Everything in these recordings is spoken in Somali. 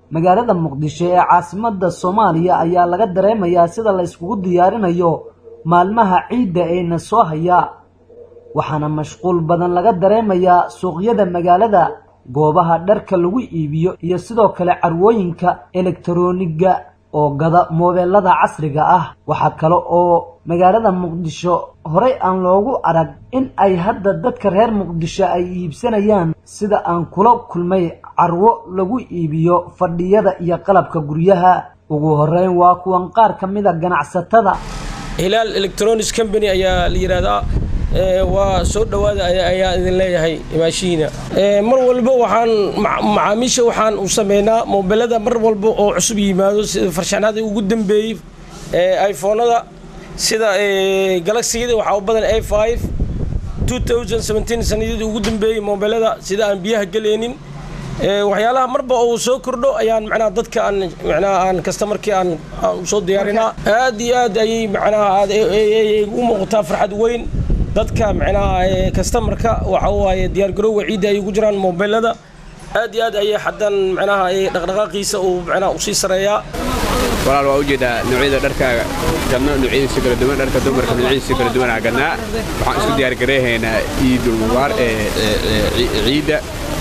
magaalada muqdisho ee caasimadda soomaaliya ayaa laga dareemayaa sida la yskugu diyaarinayo maalmaha ciidda eena soo haya waxaana mashquul badan laga dareemayaa suuqyada magaalada goobaha dharka lagu iibiyo iyo sidoo kale carwooyinka elektarooniga oo gada moobeelada casriga ah waxaa kale oo magaalada muqdisho horey aan loogu arag in ay hadda dadka reer muqdisho ay iibsanayaan sida aan kula kulmay carwo lagu iibiyo fadhiyada iyo qalabka guryaha ugu horeyn waa kuwan qaar ka mida ganacsatada hilaal electronics company ayaa la yidhaahdaa waa soo dhowaada ayaa idin leeyahay imaashihiina mar walba waxaan macaamiisha waxaan u sameynaa moobelada mar walba oo cusub yimaado sida farshaxnada ugu dambeeyey iphonada sida galaxiyada waxaa u badan a five two thousand seventeen sanadiyadii ugu dambeeyey moobelada sida aan biyaha gelaynin waxyaalaha marba uu soo kordho ayaan macnaha dadka aan macnaha aan kastamarkii aan aan usoo diyaarinaa aad iyo aad ayay macnaha aad u muuqataa farxad weyn dadka macnaha kastamarka waxa waaye diyaargarowga ciidda ay ugu jiraan moobelada aad iyo aad ayay xadan macnaha dhaqdhaqaaqiisa uu macnaha usii sareeyaa walaal waa ujeedaa noocyada dharkaaga gadno noocyadiisa kala duwan dharka dumarka noocyadiisa kala duwan aa gadnaa waxaan isku diyaargareehaynaa ciidul mubaar ee ciidda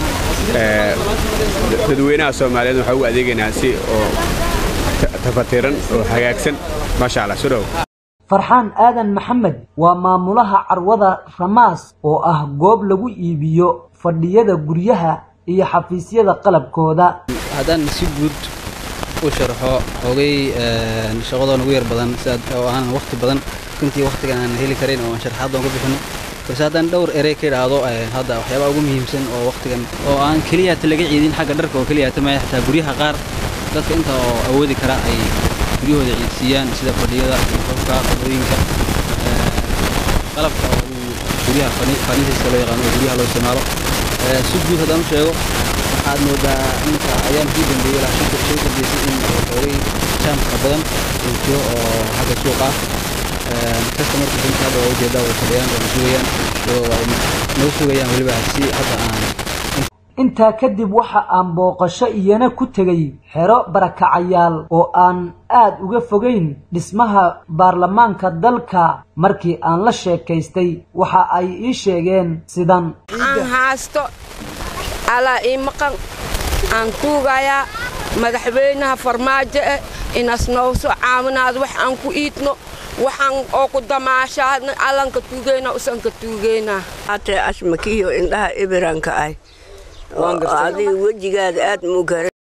dadweynaha soomaaliyeed waxaa ugu adeegaynaa si oo tafatiran oo hagaagsan maasha allah soo dhow farxaan aadan maxamed waa maamulaha carwada ramaas oo ah goob lagu iibiyo fadhiyada guryaha iyo xafiisyada qalabkooda haddaan si guud u sharxo xoogay shaqadoon ugu yar badan sidaad oo aan waqti badan runtii waqtigan aan heli karin oo aan sharxaaddoon ka bixino balse haddaan dhowr erey ka idhaahdo hadda waxyaabaha ugu muhiimsan oo waqtigan oo aan keliyaata laga ciidin xagga dharka oo keliyaata maya xataa guryaha qaar dadka inta oo awoodi kara ay guryahooda ciidsiiyaan sida fadhiyada qofka qadooyinka qalabka oo guryaha faniisiska loo yaqaano oo guryaha loo isticmaalo si guud haddaan u sheego waxaad moodaa inta ayaan kii dambeeyey ilaa shanta shay dambeysay in xoogay jaamka badan uu jiro oo xagga suuqa ah customarka dunta hadda waa ujeedaa way fadhiyaan waa sugayaan iyadoo ay noo sugayaan weliba si hadda aan intaa kadib waxa aan booqasho iyana ku tegay xero barakacayaal oo aan aad uga fogayn dhismaha baarlamaanka dalka markii aan la sheekaystay waxa ay ii sheegeen sidan aan haasto alaa ii maqan aan tuugayaa madaxweynaha farmaajo eh inas nooso caawinaad wax aan ku iidno waxaan oo ku damaashaadna allanka tuugeyna usanka tuugeyna ate ashmakiyo indhaha ibiranka ah adiga wejigaada aad muu gara